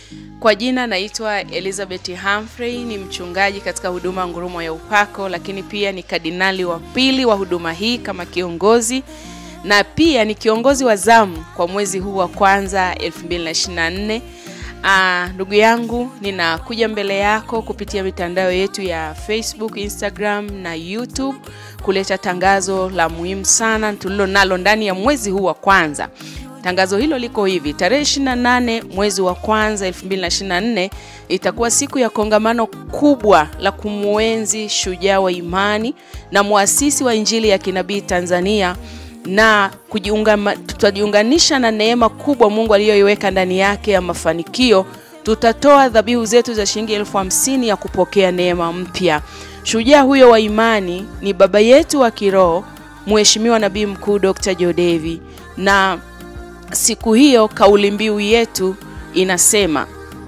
Kwa jina naitwa Elizabeth Humphrey, ni mchungaji katika huduma Ngurumo ya Upako, lakini pia ni kardinali wa pili wa huduma hii kama kiongozi na pia ni kiongozi wa zamu kwa mwezi huu wa kwanza 2024. Ah, ndugu yangu, ninakuja mbele yako kupitia mitandao yetu ya Facebook, Instagram na YouTube kuleta tangazo la muhimu sana tulilo nalo ndani ya mwezi huu wa kwanza. Tangazo hilo liko hivi: tarehe 28 mwezi wa kwanza 2024 itakuwa siku ya kongamano kubwa la kumwenzi shujaa wa imani na muasisi wa Injili ya kinabii Tanzania na kujiunga, tutajiunganisha na neema kubwa Mungu aliyoiweka ndani yake ya mafanikio. Tutatoa dhabihu zetu za shilingi elfu hamsini ya kupokea neema mpya. Shujaa huyo wa imani ni baba yetu wa kiroho Mheshimiwa Nabii Mkuu Dr. Jodevi, na siku hiyo kauli mbiu yetu inasema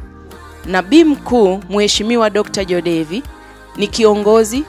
Nabii Mkuu Mheshimiwa Dr. Jodevi ni kiongozi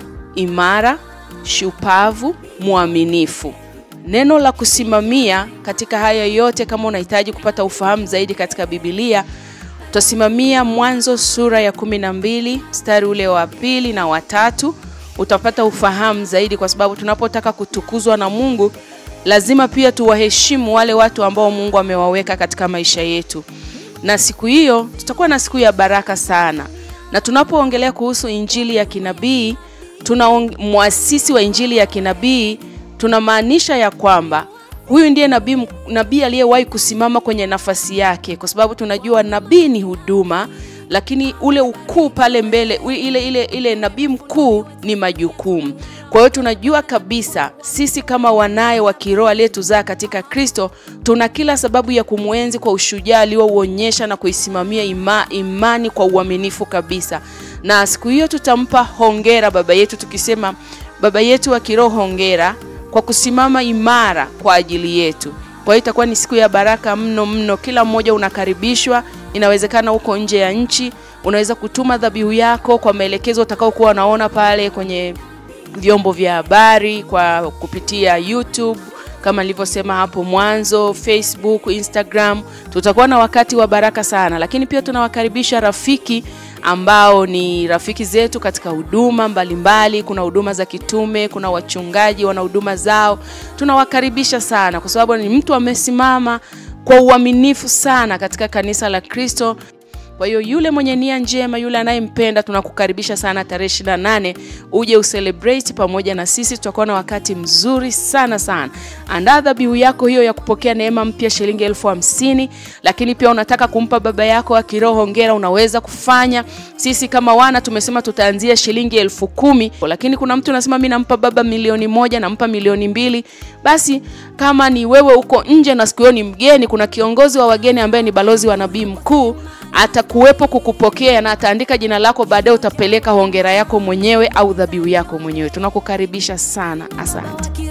imara, shupavu, mwaminifu. Neno la kusimamia katika haya yote, kama unahitaji kupata ufahamu zaidi katika Biblia, utasimamia Mwanzo sura ya kumi na mbili mstari ule wa pili na watatu. Utapata ufahamu zaidi, kwa sababu tunapotaka kutukuzwa na Mungu lazima pia tuwaheshimu wale watu ambao Mungu amewaweka katika maisha yetu. Na siku hiyo tutakuwa na siku ya baraka sana, na tunapoongelea kuhusu injili ya kinabii, tuna mwasisi wa injili ya kinabii tunamaanisha ya kwamba huyu ndiye nabii nabii aliyewahi kusimama kwenye nafasi yake, kwa sababu tunajua nabii ni huduma, lakini ule ukuu pale mbele, ile ile ile nabii mkuu ni majukumu. Kwa hiyo tunajua kabisa sisi kama wanaye wa kiroho aliyetuzaa katika Kristo tuna kila sababu ya kumwenzi kwa ushujaa aliouonyesha na kuisimamia ima, imani kwa uaminifu kabisa. Na siku hiyo tutampa hongera baba yetu tukisema, baba yetu wa kiroho, hongera kwa kusimama imara kwa ajili yetu. Kwa hiyo itakuwa ni siku ya baraka mno mno. Kila mmoja unakaribishwa. Inawezekana uko nje ya nchi, unaweza kutuma dhabihu yako kwa maelekezo utakaokuwa unaona pale kwenye vyombo vya habari, kwa kupitia YouTube kama nilivyosema hapo mwanzo, Facebook, Instagram. Tutakuwa na wakati wa baraka sana, lakini pia tunawakaribisha rafiki ambao ni rafiki zetu katika huduma mbalimbali. Kuna huduma za kitume, kuna wachungaji wana huduma zao. Tunawakaribisha sana, kwa sababu ni mtu amesimama kwa uaminifu sana katika kanisa la Kristo. Kwa hiyo yule mwenye nia njema, yule anayempenda, tunakukaribisha sana tarehe 28 uje ucelebrate pamoja na sisi. Tutakuwa na wakati mzuri sana sana. Andaa dhabihu yako hiyo ya kupokea neema mpya shilingi elfu hamsini. Lakini pia unataka kumpa baba yako wa kiroho hongera, unaweza kufanya. Sisi kama wana tumesema tutaanzia shilingi elfu kumi, lakini kuna mtu anasema mimi nampa baba milioni moja, nampa milioni mbili. Basi kama ni wewe uko nje na siku hiyo ni mgeni, kuna kiongozi wa wageni ambaye ni balozi wa nabii mkuu atakuwepo kukupokea na ataandika jina lako, baadaye utapeleka hongera yako mwenyewe au dhabihu yako mwenyewe. Tunakukaribisha sana, asante.